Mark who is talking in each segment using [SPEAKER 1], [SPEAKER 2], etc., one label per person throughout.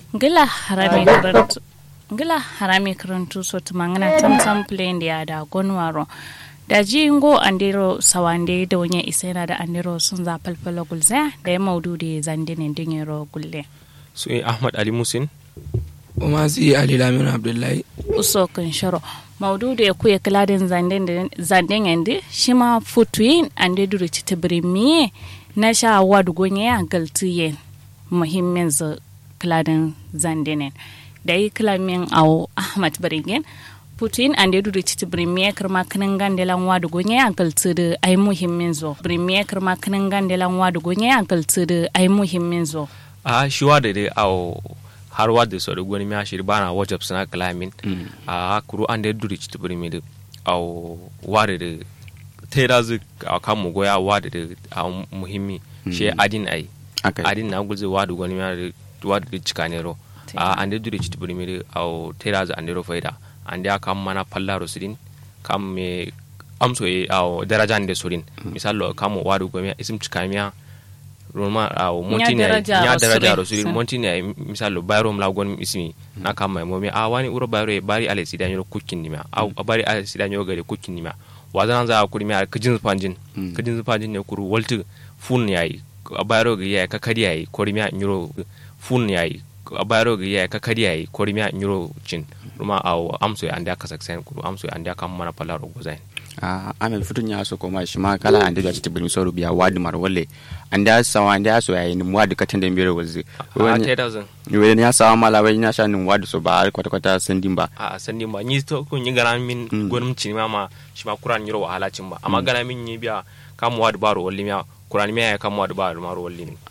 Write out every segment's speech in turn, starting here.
[SPEAKER 1] gila harami karantu gila harami karantu so tumangana tam tam plain dia da gonwaro da jingo andiro sawande da wanya isaina da andiro sun za falfala gulza da ya maudu da zandine dingero gulle
[SPEAKER 2] su ahmad ali musin
[SPEAKER 3] umasi ali lamin abdullahi
[SPEAKER 1] uso kun sharo maudu da ya kuya kiladin zanden yande shi ma futuyin ande duri ci miye na sha wadu gonye ya galtiye muhimmin za kiladin zandenen da yi kilamin awo ahmad baringen putin an da duri titi brimiye kirma kinin gandelan wadu gonye ya galti da ai muhimmin zo brimiye kirma kinin gandelan wadu gonye ya galti da ai muhimmin zo
[SPEAKER 2] a shi wa da dai awo har wa da so da gwani miya shiri bana wajab suna kalamin a kuru an da duri titi brimi da awo wa da da ta da zu a kan mu goya wa da da a muhimmi shi adin ai adin na gulze wa da gwani miya da wa da cika ne ro a an da duri titi brimi da awo ta da zu an da ro faida ande a kam mana pallaro sirin kam me amso e aw daraja ande sorin misalo kam o wadu gomi isim cikamiya roma aw montini ya daraja ro sirin montini ay misalo bayro mla gon ismi na kam mai momi a wani uro bayro e bari ale sidan yoro kukin nima aw bari ale sidan yoro gare kukin nima wazan za kuri mi kajin panjin kajin panjin ne kuru walti fun yayi bayro ga yayi kakari yayi kori mi nyoro fun yayi bayro ga yayi kakari yayi kori mi nyoro cin ruma aw amso ya anda kasak sen kuru amso ya anda kam mana pala rogo zain
[SPEAKER 4] a amel futun ya so koma shi ma kala ande da tibin so rubiya wadi mar walle anda sawa anda so ya ni wadi katan da mbere wazi
[SPEAKER 2] a te da zan
[SPEAKER 4] we ne ya sawa mala we nya sha ni wadi so ba kwata kwata sandin ba
[SPEAKER 2] a sandin ba ni to kun yi garan min gonum cin ma ma shi ma kuran yiro wahala cin ba amma garan min yi biya kam wadi baro walli miya kuran miya kam wadi baro maro walli min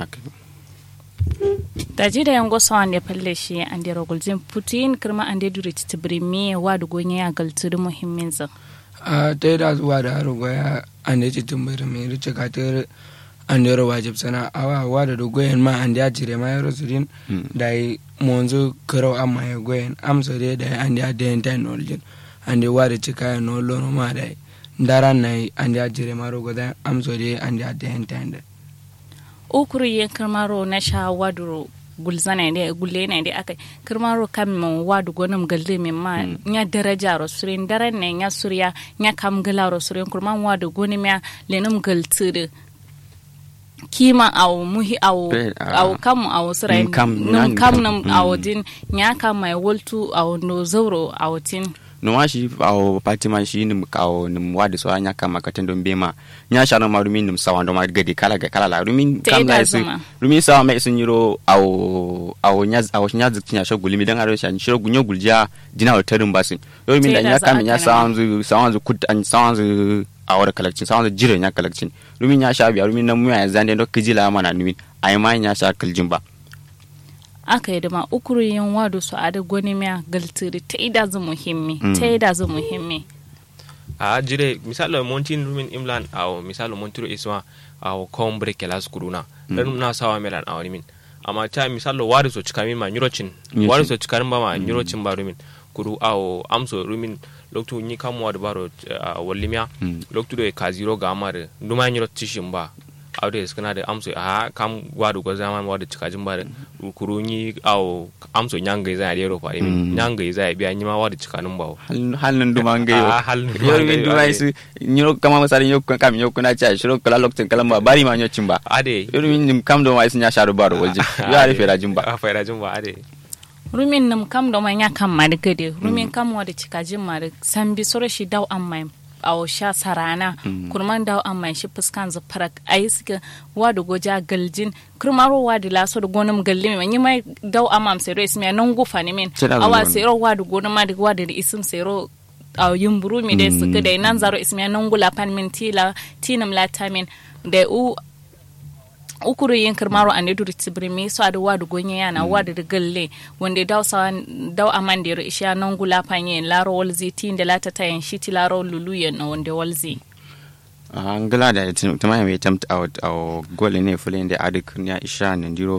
[SPEAKER 1] daji da yango sawan da falle shi an da rogulzin putin kirma an da duri tibiri me wa da gonye ya galtu da muhimmin zan
[SPEAKER 3] a ta da zuwa da haro goya an da cikin bari mai rice katar an da wajib sana awa wa da goyen ma an da jire ma yaro sirin da yi monzo karau amma ya goyen amsa dai da an da da yin tayin noljin an da wa da cika ya nolo ma da yi daran na yi an da jire ma rogo da amsa dai an da da yin tayin da
[SPEAKER 1] ukuru yin kirmaro na sha waduro gulzana ne gulle ne da aka kirmaro kam mon wadu gonum galde min ma nya daraja ro surin daran ne nya surya nya kam gala ro surin kurman wadu gonim ya lenum galtire kima aw muhi aw aw kam aw surai num kam num aw din nya kam mai woltu aw no zauro aw tin
[SPEAKER 4] numa shi awo patima shi nim kawo nim wadi so anya kama katen don bema nya shano ma rumin nim sawan do ma gadi kala ga kala la rumin kam na su rumin sawa mai sun yiro awo awo nya awo nya zik nya shoguli mi dan aro shan shiro gunyo gulja dina wa tarin basin rumin da nya kam nya sawan zu sawan zu kut an sawan zu awar kalakcin sawan zu jire nya kalakcin rumin nya sha biya rumin nan mu ya zande do kijila mana numin ai ma nya sha kaljin ba
[SPEAKER 1] aka yi dama ukuru yin wado su a da gwani miya galtiri ta ida zu muhimmi ta ida zu muhimmi
[SPEAKER 2] a jire misalo montin rumin imlan aw misalo montiro isma aw kombre kelas kuruna dan na sawa melan aw min amma ta misalo wari so cikamin ma nyurocin wari so cikamin ba ma nyurocin ba rumin kuru aw amso rumin loktu ni kamwa da baro wallimiya loktu do ka zero ga amare duma nyuro tishin ba awde skana da amso a kam wadu go zaman wadu cikajin ba kuru ni aw amso nyanga za da yaro fare min nyanga za biya nyima wadu cikanin ba
[SPEAKER 4] halin duma ngai yo
[SPEAKER 2] halin
[SPEAKER 4] yo min duma su nyiro kama masari yo kam yo kuna cha shiro kala lokacin kala ba bari ma nyocin ba
[SPEAKER 2] ade
[SPEAKER 4] yo min nim kam do mai sun ya sharu baro waje yo ari fera jin ba
[SPEAKER 2] a fera jin ba ade
[SPEAKER 1] rumin nam kam do mai nya kam ma da gade rumin kam wadu cikajin ma da sambi sore shi daw amma awo sha sarana kurman dawo amma shi fuskan zu farak ayi suka wadu goja galjin kurmaro wadu laso da gonum galli mai yi mai dawo amma sero ismi nan gufa ne min awa sero wadu gonum ma da wadu da isim sero a yumburu mi dai suka da nan zaro ismi nan gula pan min tila tinam lata min da u ukuru yin kirmaro a nedu tibiri me so adu wadu gonye yana wadu da galle wanda daw sa daw amande ro isha non gula panye laro walzi tin da lata tayin shiti laro lulu yen no wanda walzi
[SPEAKER 4] angala da tuma mai tamt out aw gole ne fulin da adik ya isha nan diro